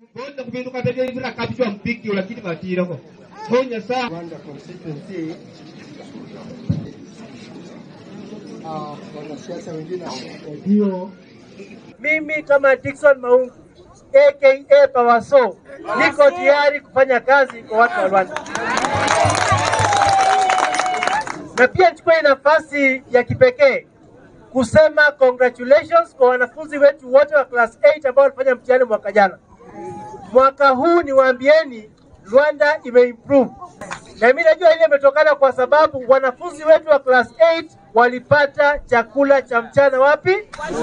bonda kubinduka bebe ibira kabijwa mpiki lakini matirako honya saa Rwanda constituency uh, wanasiasa wengine ndio Mimi kama Dickson Maungu aka Pawaso niko tayari kufanya kazi kwa watu wa Rwanda, na pia nichukue nafasi ya kipekee kusema congratulations kwa wanafunzi wetu wote wa class 8 ambao walifanya mtihani mwaka jana. Mwaka huu niwaambieni, Rwanda imeimprove, na mimi najua ile imetokana kwa sababu wanafunzi wetu wa class 8 walipata chakula cha mchana wapi?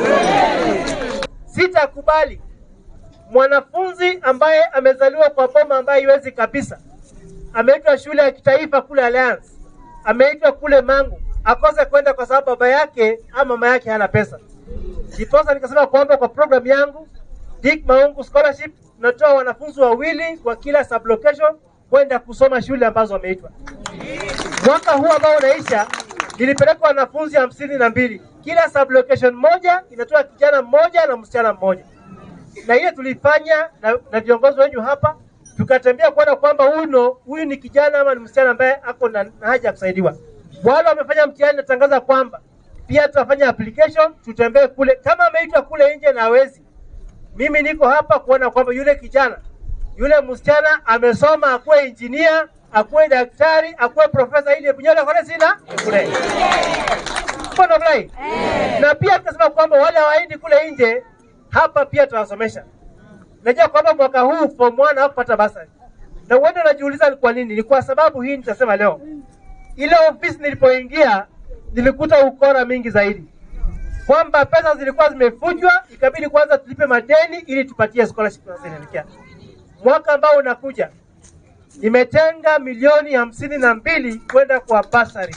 Sitakubali mwanafunzi ambaye amezaliwa kwa boma ambaye haiwezi kabisa, ameitwa shule ya kitaifa kule Alliance, ameitwa kule Mangu, akose kwenda kwa sababu baba yake ama mama yake hana pesa. Ndiposa nikasema kwamba kwa programu yangu Dick Maungu Scholarship natoa wanafunzi wawili kwa kila sublocation kwenda kusoma shule ambazo wameitwa. Mwaka huu ambao unaisha nilipeleka wanafunzi hamsini na mbili. Kila sublocation moja inatoa kijana mmoja na msichana mmoja, na ile tulifanya na, na viongozi wenyu hapa, tukatembea kuona kwamba huyu huyu ni kijana ama ni msichana ambaye ako na, na haja ya kusaidiwa. Wale wamefanya mtihani, natangaza kwamba pia tutafanya application, tutembee kule. Kama ameitwa kule nje na hawezi, mimi niko hapa kuona kwamba yule kijana yule msichana amesoma, akuwe injinia, akuwe daktari, akuwe profesa, ili bunyole kole sina kule Mbona fulai? Na pia tukasema kwamba wale hawaendi kule nje, hapa pia tutawasomesha. Najua kwamba mwaka huu form 1 hawakupata basari, na uende unajiuliza ni kwa nini. Ni kwa sababu hii nitasema leo, ile ofisi nilipoingia nilikuta ukora mingi zaidi, kwamba pesa zilikuwa zimefujwa, ikabidi kwanza tulipe madeni ili tupatie scholarship tunazoelekea. Mwaka ambao unakuja nimetenga milioni hamsini na mbili kwenda kwa basari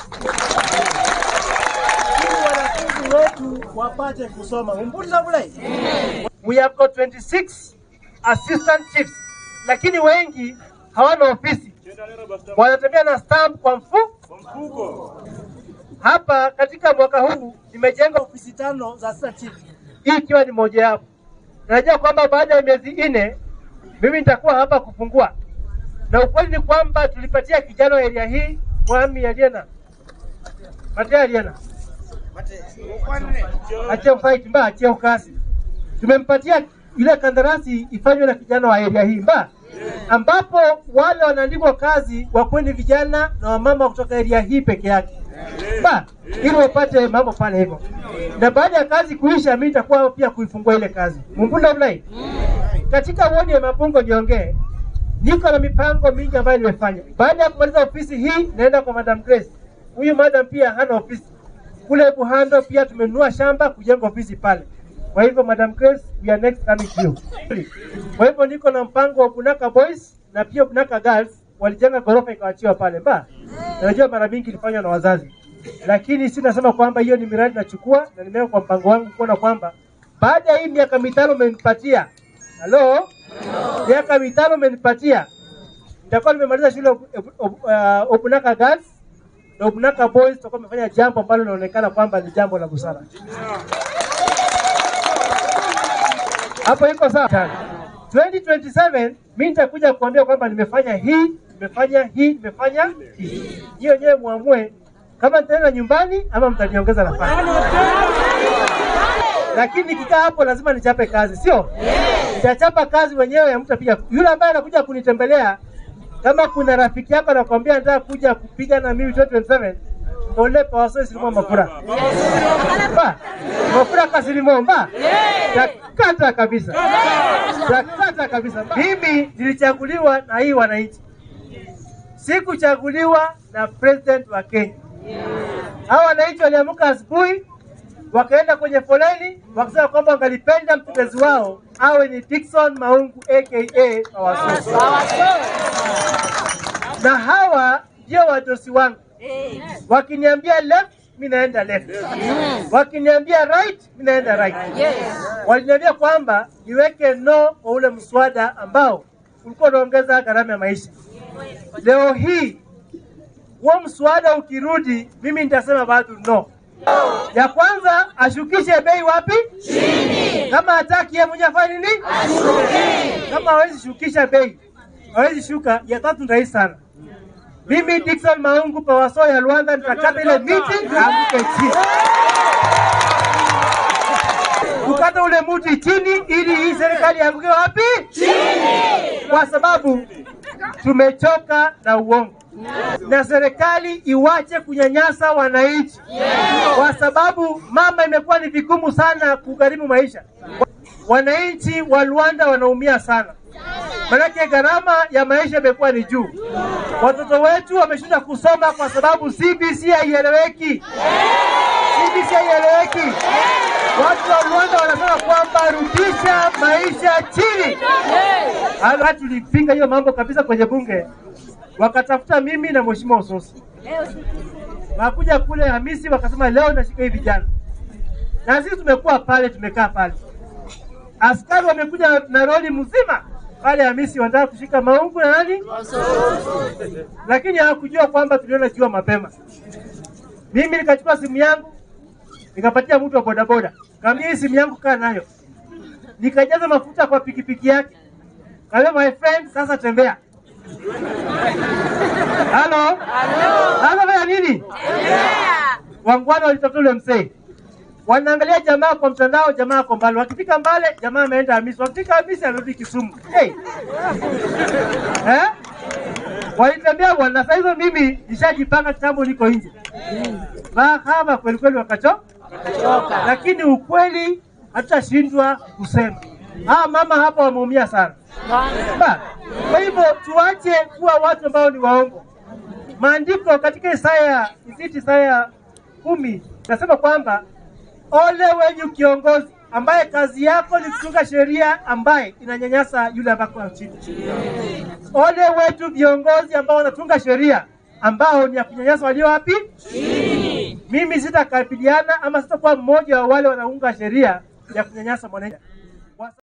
ili wanafunzi wetu wapate kusoma. Umbuliza bule. We have got 26 assistant chiefs, lakini wengi hawana ofisi, wanatembea na stamp kwa mfuko. Hapa katika mwaka huu nimejenga ofisi tano za assistant chief, hii ikiwa ni moja yapo. Najua kwamba baada ya miezi nne mimi nitakuwa hapa kufungua, na ukweli ni kwamba tulipatia kijana wa area hii mwami Aliena Matea Aliena achie fight mba achie ukasi. Tumempatia ile kandarasi ifanywe na kijana wa area hii mba, ambapo wale wanaandikwa kazi wakweni vijana na wamama kutoka area hii peke yake mba, ili wapate mambo pale hivyo, na baada ya kazi kuisha, mimi nitakuwa pia kuifungua ile kazi mumpunda mlai katika wodi ya Mapungo niongee, niko na mipango mingi ambayo nimefanya. Baada ya kumaliza ofisi hii, naenda kwa Madam Grace. Huyu madam pia hana ofisi kule Buhando, pia tumenunua shamba kujenga ofisi pale. Kwa hivyo Madam Grace, we are next coming to you. Kwa hivyo niko na mpango wa Bunaka Boys na pia Bunaka Girls walijenga ghorofa ikawachiwa pale mba. Najua mara mingi ilifanywa na wazazi, lakini si nasema kwamba hiyo ni miradi nachukua na nimeweka kwa mpango wangu kuona kwamba baada ya hii miaka mitano umenipatia Halo? Miaka mitano umenipatia. Nitakuwa nimemaliza shule uh, Obunaka Girls na Obunaka Boys tutakuwa tumefanya jambo ambalo linaonekana kwamba ni jambo la busara. Hapo iko sawa? 2027 mimi nitakuja kuambia kwamba nimefanya hii, nimefanya hii, nimefanya hii. Nyie wenyewe muamue kama nitaenda nyumbani ama mtaniongeza nafasi lakini nikikaa hapo lazima nichape kazi, sio? Nitachapa kazi wenyewe, mtapiga. Yule ambaye anakuja kunitembelea, kama kuna rafiki yako anakwambia nataka kuja kupiga na mimi 2027 ole pawaso silimo mafura ba mafura kasilimo ba takata kabisa, takata kabisa. Mimi nilichaguliwa na hii wananchi, sikuchaguliwa na president wa Kenya. Hawa wananchi waliamka asubuhi wakaenda kwenye foleni wakisema kwamba wangalipenda mtetezi wao awe ni Dickson Maungu aka Pawaso. Na hawa ndio wadosi wangu, wakiniambia left mi naenda left, wakiniambia right mi naenda right. Waliniambia kwamba niweke no kwa ule mswada ambao ulikuwa unaongeza gharama ya maisha. Leo hii huo mswada ukirudi, mimi nitasema bado no Ya kwanza ashukishe bei wapi? Chini. Kama hataki yeye mwenyewe afanye nini? Ashuke. Kama hawezi shukisha bei, hawezi shuka, ya tatu ni rahisi sana. Mimi Dickson Maungu Pawaso ya Rwanda nitakata ile miti na anguke chini. Tukata ule mti chini ili hii serikali ianguke wapi? Chini. Kwa sababu tumechoka na uongo na serikali iwache kunyanyasa wananchi, kwa sababu mama, imekuwa ni vigumu sana kugharimu maisha. Wananchi wa Rwanda wanaumia sana, manake gharama ya maisha imekuwa ni juu. Watoto wetu wameshinda kusoma kwa sababu CBC haieleweki. CBC haieleweki. Watu wa Rwanda wanasema kwamba rudisha maisha chini. Hata tulipinga hiyo mambo kabisa kwenye bunge, wakatafuta mimi na mheshimiwa Usosi, wakuja kule Hamisi wakasema leo nashika hii vijana, na sisi tumekuwa pale, tumekaa pale, askari wamekuja na roli mzima pale Hamisi, wanataka kushika Maungu na nani, lakini hawakujua kwamba tuliona jua mapema. Mimi nikachukua simu yangu nikapatia mtu wa bodaboda, kaambia hii simu yangu kaa nayo, nikajaza mafuta kwa pikipiki yake, kaambia my friend, sasa tembea. Halo, halo, fanya nini? Wangwana walitafuta ule mzee, wanaangalia jamaa kwa mtandao, jamaa ako mbali. Wakifika mbale, jamaa ameenda Hamisi. Wakifika Hamisi, anarudi Kisumu. Hey. Eh? Walitembea bwana. Sasa hizo mimi nishajipanga kitambo, niko nje. Mahaba kweli kweli wakacho lakini ukweli hatutashindwa kusema. Ah, mama hapa wameumia sana. Ba, Kwa hivyo tuache kuwa watu ambao ni waongo. Maandiko katika Isaya isiti Isaya kumi nasema kwamba ole wenyu kiongozi ambaye kazi yako ni kutunga sheria ambaye inanyanyasa yule ambako chini. Ole wetu viongozi ambao wanatunga sheria ambao ni ya kunyanyasa walio wapi? Mimi sitakabiliana ama sitakuwa mmoja wa wale wanaunga sheria ya kunyanyasa mwananchi.